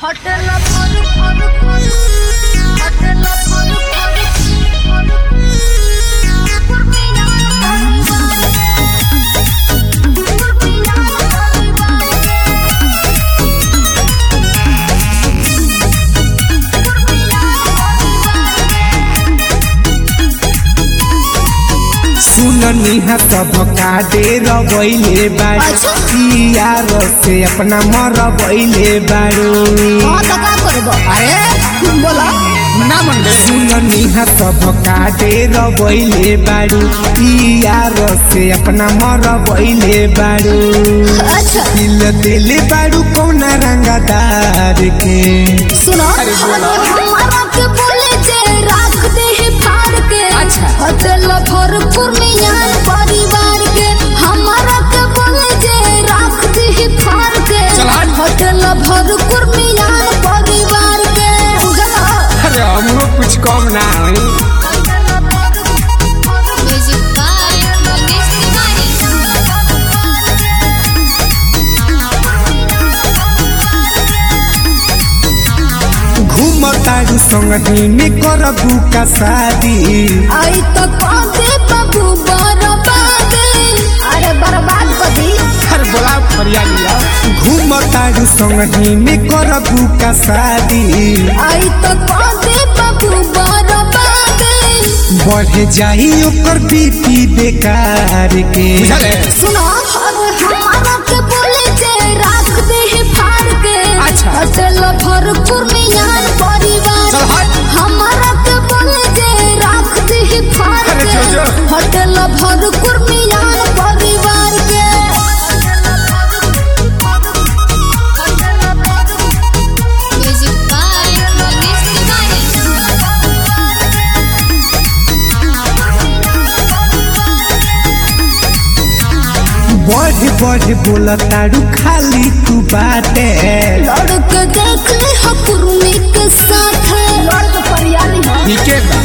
hotel of Farouk, Farouk, Farouk. Hotel of Farouk, Farouk, Farouk. Purmina, Purmina, सुननी है सब काटे रबैले बाड़ू अच्छा। यार से अपना मरबैले बाड़ू हाँ तो का करबो अरे बोला ना मन सुननी है सब काटे रबैले बाड़ू यार से अपना मरबैले बाड़ू अच्छा दिल दिल बाड़ू कौन रंगदार के सुनो हमारा के बोले जे राख दे है फाड़ के अच्छा। होटल भरपूर में यार परिवार के हमारा के बोले जे राख दे है फाड़ के चल हट। होटल भरपूर में यार परिवार के बुझला अरे हमरो कुछ कम ना होई म्यूजिक बाय मनीष घूमतारू संगही में करबू का शादी आई तो कांदे बाबू बर्बादे अरे बर्बाद कदी हर बोला फरिया लिया घूमतारू संगही में करबू का शादी आई तो कांदे बाबू बर्बादे बढ़ जाई ओकर बीपी बेकार के सुनो हमारा के बोले जे राख दे है फाड़ के अच्छा। होटल भरपूर में यार परिवार चल हट। हमारा के बोले जे राख दे है फाड़ अरे के जो, जो। होटल भरपूर में यार परिवार के म्यूजिक बाय मनीष बढ़ बढ़ बोलतारू खाली तू बाटे लड़के देख ले हकुरमी के साथ लड़के परियाली ठीके बा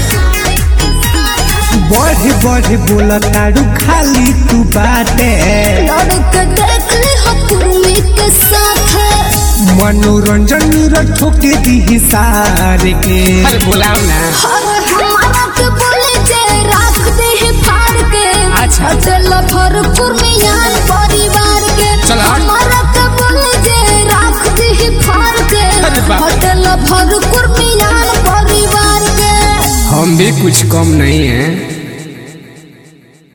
बढ़ बढ़ बोलतारू खाली तू बाटे लड़के देख ले हकुरमी के साथ मनोरंजन ठोके दी सार के अरे बुलाओ ना अरे हमारा के बोले जे राख दे है फाड़ के अच्छा। चल भरपूर में यार परिवार के चल हट। हमारा के बोले जे राख दे है फाड़ के अरे बाप। होटल भरपूर में यार परिवार के हम भी कुछ कम नहीं है